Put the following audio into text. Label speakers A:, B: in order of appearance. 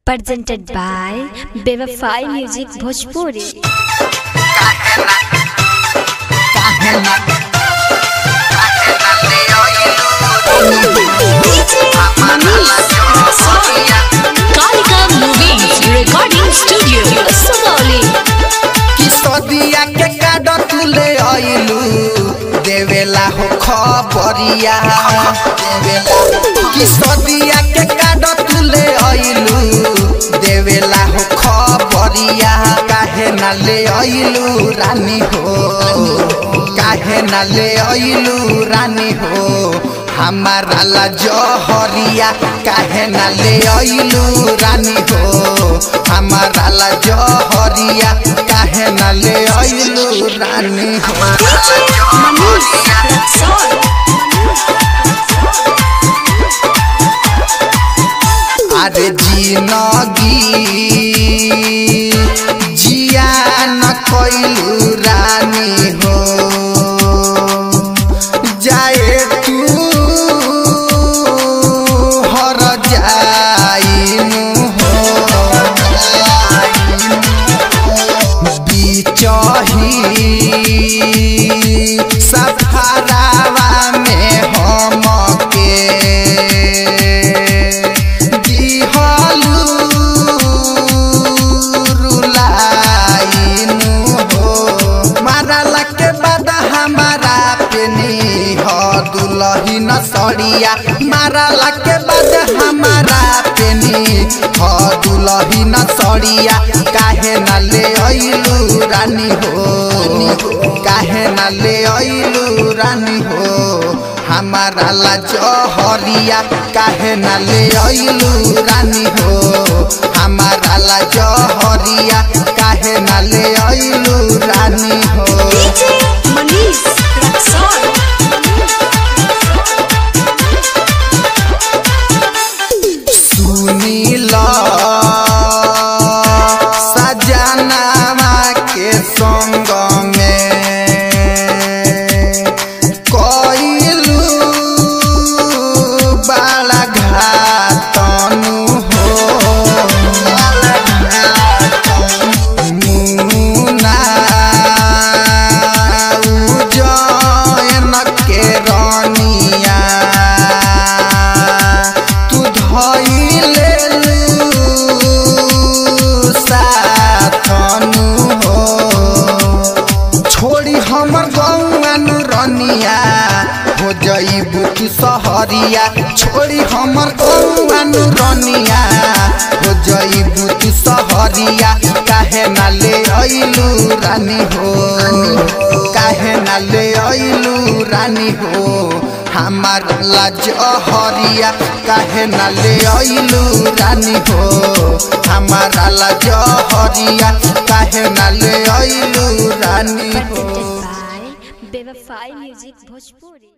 A: presented by Bevafai Music Bhojpuri.
B: Kalika Movies Recording Studio, Sugauli.
C: किसदिया के card तुले आइलू देवेला हो खबरिया देवेला किसदिया के काड तुले आइलू देवेला हो खबरिया काहे ना ले आइलू रानी हो काहे ना ले आइलू रानी हो हमारा ला जहरिया काहे ना ले आइलू रानी हो हमारा ला जहरिया काहे ना ले आइलू रानी हो अरे जिनगी जिया न कैलू रानी हो जाए तू हर जाइनु हो बिचही सफरावा में हमके दिहलू रुलाइनु हो मारला के बाद हमारा पेनी हो दुलही न सड़िया मारला के बाद हमारा पेनी हो दुलही न सड़िया काहे न ले अइलू रानी हो काहे न ले अइलू रानी हो हमारा ला जहरिया काहे न ले अइलू रानी हो हमारा ला जहरिया काहे न ले अइलू रानी हो सुनील सजनावा के संग में कइलू बाला घातनु हो मुना उजैन के रनिया तू धइले साथनु हो छोड़ी हमर गौआ रनिया हो जइबू तू सहरिया छोड़ी हमर गौआ रनिया हो जइबू तू सहरिया काहे ना ले अइलू रानी हो काहे ना ले अइलू रानी हो हमार लाज हरिया काहे ना ले अइलू रानी हो हमारा लाज हरिया काहे ना ले अइलू रानी हो
A: Presented by Bevafai Music Bhojpuri.